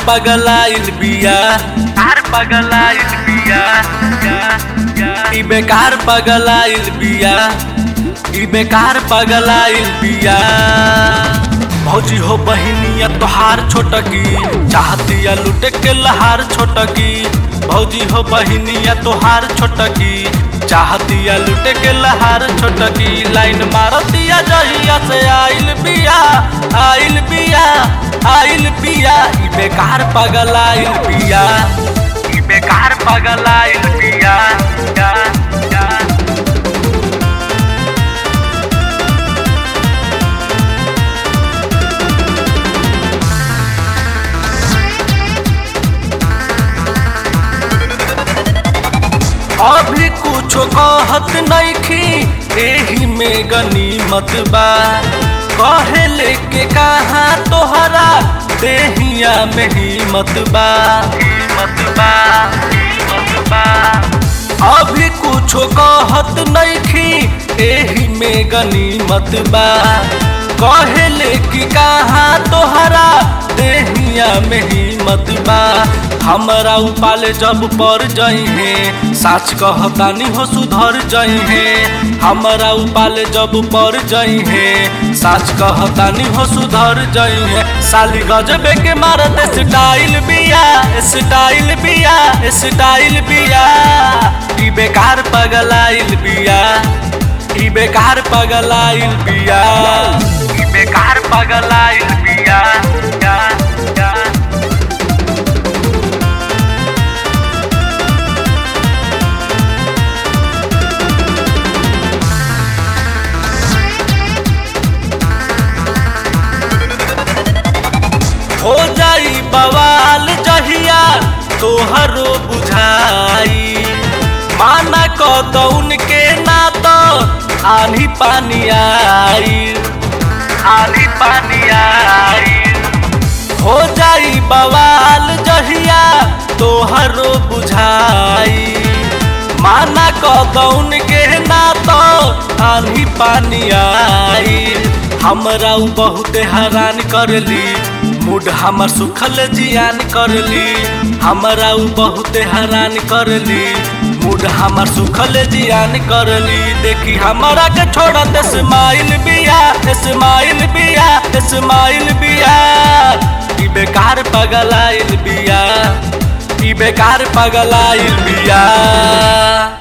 पगलाइल बिया कार पगलाइल बिया ई बेकार पगलाइल बिया ई बेकार पगलाइल बिया भौजी हो बहिनिया तोहार छोटकी चाहतिया लुटे के लहार छोटकी भौजी हो बहिनिया तोहार छोटकी चाहतिया लुटे के लहार छोटकी लाइन मारतिया जहिया से आइल बिया आइल बिया आइल बिया ई बेकार पगलाइल बिया ई बेकार पगलाइल बिया या, या। अभी कुछो कहत नइखी एही में गनीमत बा कहे लेके कहा तोहरा देहिया में हिम्मत बा हिम्मत बा हिम्मत बा अभी कुछो कहत नइखी एही में गनीमत बा कहे लेके कहा तोहरा देहिया में हिम्मत बा हमरा उपाले जब पर जई है साच कहतानी हो सुधर जई है हमरा उपाले जब पर जई है साच कहतानी हो सुधर जई है साली गजबे के मारत स्टाइल बिया स्टाइल बिया स्टाइल बिया ई बेकार पगलाइल बिया ई बेकार पगलाइल बिया ई बेकार पगलाइल बिया या, या। हो जाई बवाल जहिया तोहरो बुझाई माना कदौन के ना तो आनी पानी आई आनी पानी आई हो जाई बवाल जहिया तोहरो बुझाई माना कदौन के ना तो आनी पानी आई हमरा उ बहुत हैरान करली मूड हमर सुखल जियान करली हमरा उ बहुत हैरान करली मूड हमर सुखल जियान करली देखी हमरा के छोड़त स्माइल बिया स्माइल बिया स्माइल बिया ई बेकार पगलाइल बिया ई बेकार पगलाइल बिया